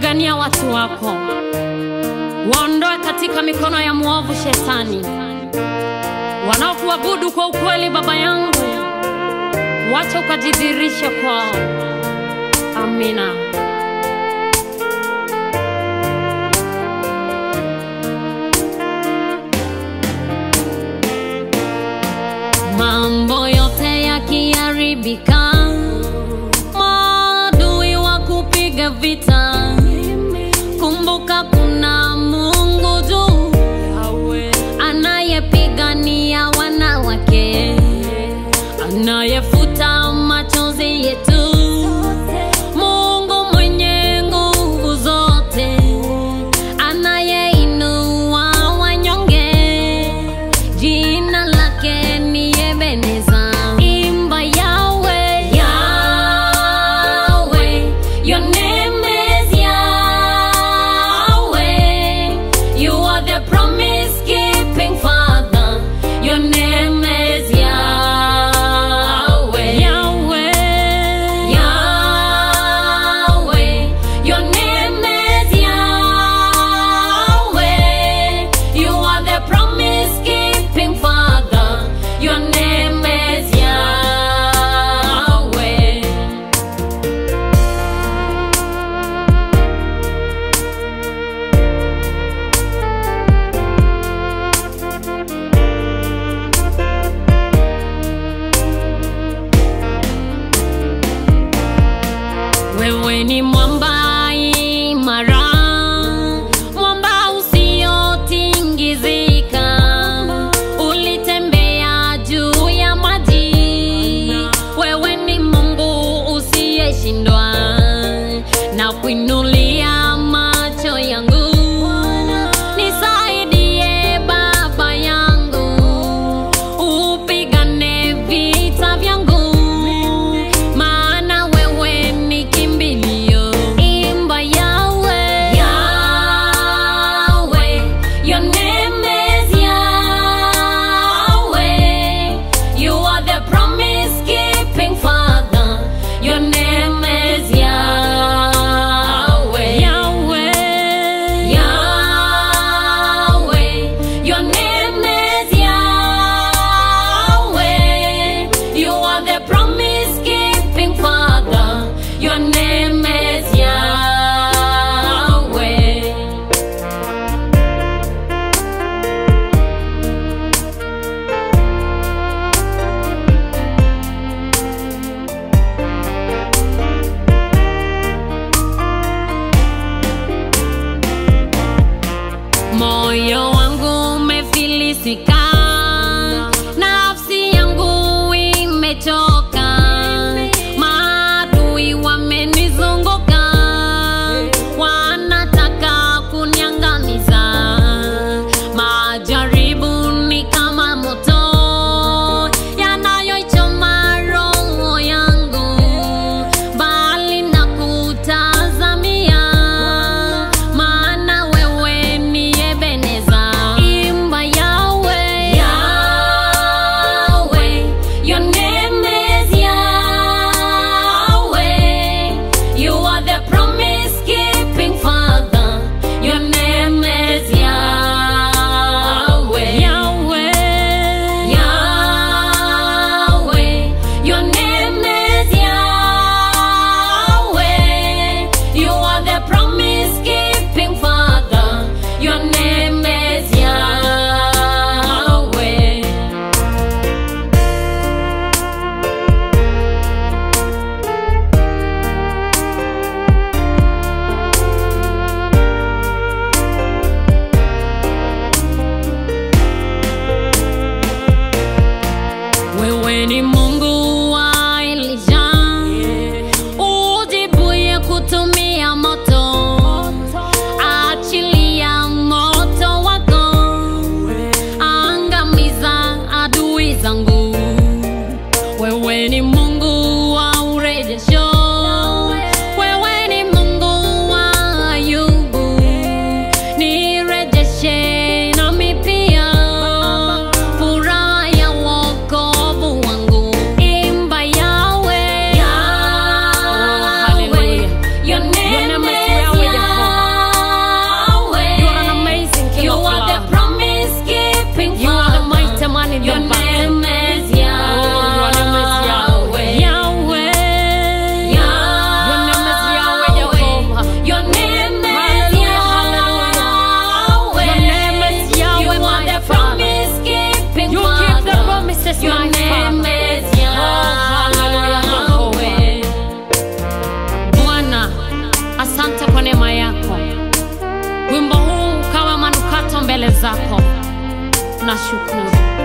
pigania watu wako, waondoe katika mikono ya mwovu Shetani. Wanaokuabudu kwa ukweli, Baba yangu, wacha ukajidhihirishe kwao. Amina. Mambo yote yakiharibika, maadui wa kupiga vita, kumbuka kuna Mungu juu anayepigania wanawake, anayefuta machozi yetu. Mungu mwenye nguvu zote, anayeinua wanyonge, jina lake ni Ebeneza. Imba Yawe, Yawe, your name is Yahweh. You are the promise keeping Father. Your name is Yahweh. Yahweh. Yahweh. Your name is Yahweh. You are the promise keeping Father. Your name is Yahweh. Wewe ni mwamba imara, mwamba usiotingizika. Ulitembea juu ya maji, wewe ni Mungu usiyeshindwa. Na kuinulia macho yangu, nisaidie Baba yangu, upigane vita vyangu maana wewe ni kimbilio. Imba Yawe, Yawe, your name is Yahweh. You are the promise keeping Father. Your name is Yahweh. Yahweh, Yahweh, your name is Yahweh. You are the promise keeping Father. Your name is Yahweh. Moyo wangu umefilisika, nafsi yangu imechoka, maadui wamenizunguka, wanataka kuniangamiza. Majaribu ni kama moto yanayoichoma roho yangu, bali na kutazamia maana wewe ni Ebeneza. Imba Yawe, Yawe, your name is Yahweh. You are the promise keeping Father. Your name is Yahweh. Yahweh, Yahweh, your name is Yahweh. You are the promise keeping Father. Your name is Yahweh. Wewe ni Mungu wa Elijah, ujibuye kutumia moto, achilia moto wako, angamiza adui zangu. Wewe ni Mungu wa urejesho, wewe ni Mungu wa Ayubu, nirejeshe nami pia furaha ya wokovu wangu. zako nashukuru